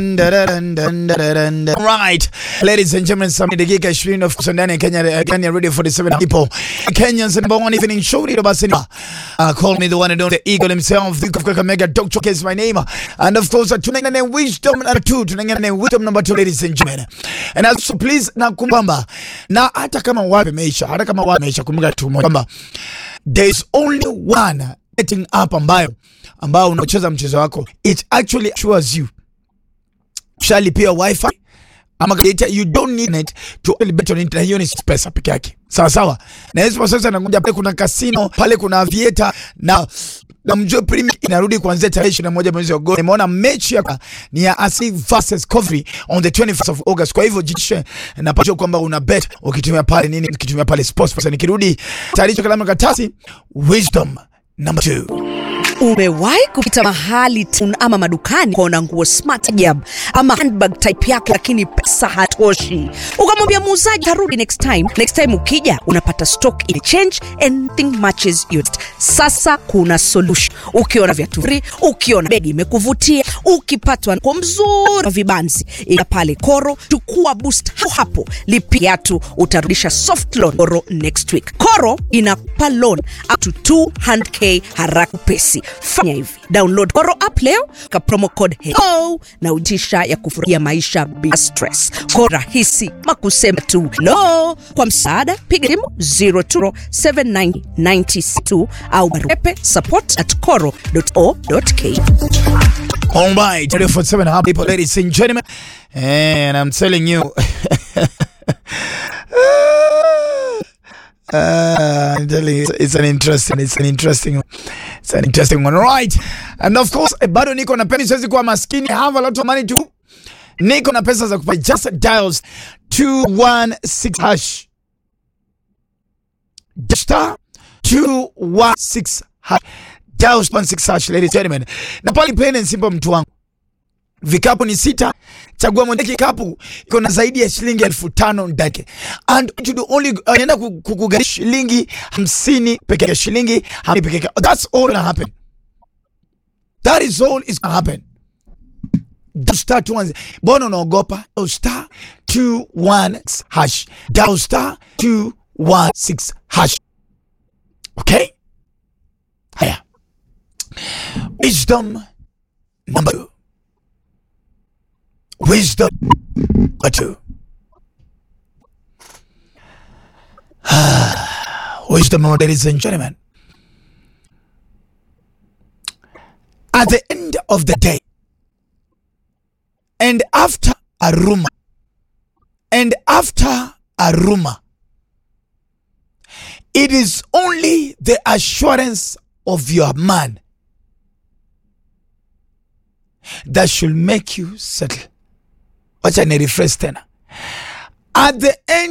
Right, ladies and gentlemen, some dakika 20 of course ndani ya Kenya Kenya Radio 47 ipo Kenya's number one evening show ndio basi ni uh, call me the one and only the eagle himself the of Kakamega Dr. Case my name and of course tunaingia na wisdom number 2 tunaingia na wisdom number 2 ladies and gentlemen and also please na kumbamba na hata kama wapi meisha hata kama wapi meisha kumbuka tu moja kwamba there is only one betting app ambayo ambao unacheza mchezo wako it actually assures you ushalipia wifi ama data you don't need it to only bet on it, na hiyo ni pesa peke yake, sawa sawa. Na hizo sasa nakuja pale, kuna casino pale, kuna aviator na na mjue premier inarudi kuanzia tarehe 21 mwezi wa Agosti. Nimeona mechi ya ni ya Arsenal versus Coventry on the 21st of August. Kwa hivyo jishe na pacho kwamba una bet ukitumia pale nini, ukitumia pale sports pesa. Nikirudi taarifa kalamu katasi, wisdom number 2 Umewahi kupita mahali tun ama madukani ukaona nguo smart ajab ama handbag type yako, lakini pesa hatoshi, ukamwambia muuzaji tarudi next time. Next time ukija unapata stock ile change and nothing matches your taste. Sasa kuna solution. Ukiona viatu free, ukiona begi imekuvutia, ukipatwa kwa mzuri wa vibanzi, ila pale Koro, chukua boost hapo hapo, lipia viatu, utarudisha soft loan Koro next week. Koro inakupa loan up to 200k haraka upesi. Fanya hivi, download Koro app leo ka promo code hello na utisha ya kufurahia maisha bila stress. Koro rahisi makusema tu hello. Kwa msaada piga simu 0207992 au barua pepe support at koro.o.ke. All right, 47 happy people, ladies and gentlemen. And I'm telling you. Uh, I'm telling you, it's an interesting, it's an interesting, it's an interesting one, right? And of course, eh, bado niko na peni, siwezi kuwa maskini. I have a lot of money to, niko na pesa za kupa. Just dials 216 hash, star 216 hash, dials 16 hash, ladies and gentlemen. Na pale plain and simple, mtu wangu vikapu ni sita, chagua moja. Kikapu iko na zaidi ya shilingi elfu tano ndake and you do only anaenda kukugharimu shilingi hamsini peke yake, shilingi hamsini peke yake. That's all gonna happen, that is all is gonna happen. Dial star two one, mbona unaogopa? Dial star two one hash, dial star two one six hash. Okay, haya, wisdom number two. Wisdom number two. Wisdom, ladies and gentlemen. At the end of the day, and after a rumor, and after a rumor, it is only the assurance of your man that should make you settle. Wacha ni refresh tena. At the end